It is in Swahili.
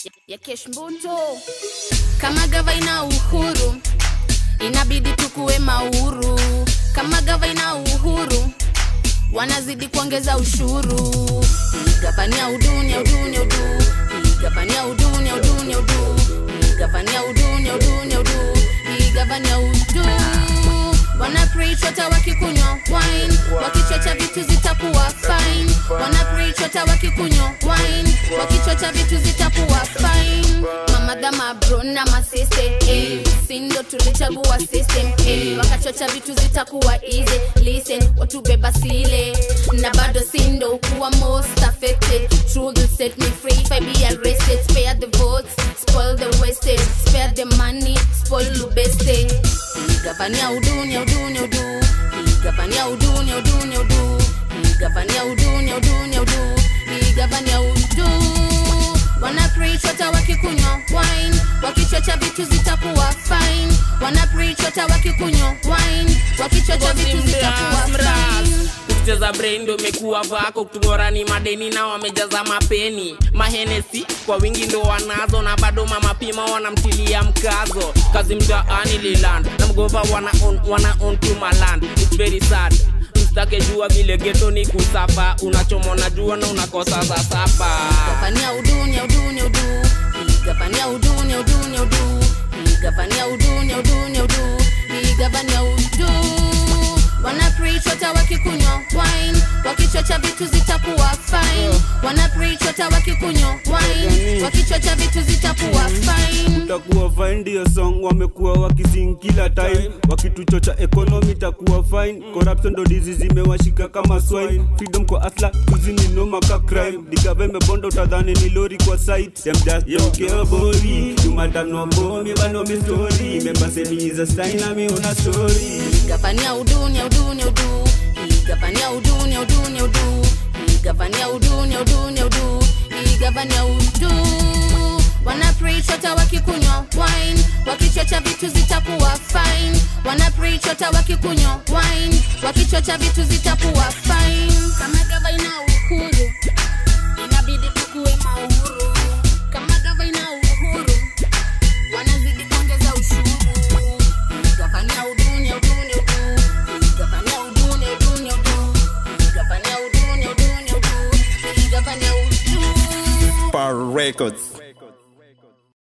ya Keshmbuto. Kama gava ina uhuru, inabidi tukuwe mauru. Kama gava ina uhuru, wanazidi kuongeza ushuru. Hii gavania udunia udunia udu, hii gavania udunia udunia udu, hii gavania udunia udunia udu, hii gavania udu. Wana preach hata wakikunywa wine, wakichocha vitu zitakuwa fine. Wana preach hata wakikunywa wine, wakichocha vitu zitakuwa fine. Mamadha mabro na masiste eh, sindo tulichagua system eh, wakachocha vitu zitakuwa easy. Listen, watu beba sile na bado sindo kuwa most affected. Truth will set me free if I be arrested. Spare the votes, spoil the wasted, spare the money, spoil lubeste. Gavania udunia udunia udu, gavania udunia udunia udu, gavania udunia udunia udu, gavania udu. Wana preach hata wakikunywa wine, wakichocha vitu zitakuwa fine. Wana preach hata wakikunywa wine, wakichocha vitu zitakuwa fine. kucheza brain ndo imekuwa vako kutungora ni madeni na wamejaza mapeni mahenesi kwa wingi ndo wanazo na bado mama pima wanamtilia mkazo kazi mtaani liland na mgova wana on, wana on to maland it's very sad mstake jua vile geto ni kusapa unachomona jua na unakosa za sapa Gavania udunia udunia udu, gavania udunia udunia udu, gavania udunia udunia udu, gavania udu. Wana preach hata wakikunywa wine, wakichocha vitu zitakuwa fine. Wana preach hata wakikunywa wine, wakichocha vitu zitakuwa fine. utakuwa fine ndio song wamekuwa wakising kila time wakituchocha economy itakuwa fine corruption ndo dizi zimewashika kama swine freedom kwa asla kuzini noma ka crime digavembe bondo utadhani ni lori kwa site them just don't care about me you matter no about me but no me story remember say me is a sign and me on a story Gavania udunia udunia udu, gavania udunia udunia udu, gavania udunia udunia udu, gavania udu. Wana preach hata wakikunywa wine, wakichocha vitu zitakuwa fine. Wana preach hata wakikunywa wine, wakichocha vitu zitakuwa fine. Kama gava ina uhuru, inabidi tukuwe mauru. Kama gava ina uhuru, wanazidi kuongeza ushuru. Gavania udunia udunia udu, gavania udunia udunia udu, gavania udunia udunia udu, gavania udu. Power Records.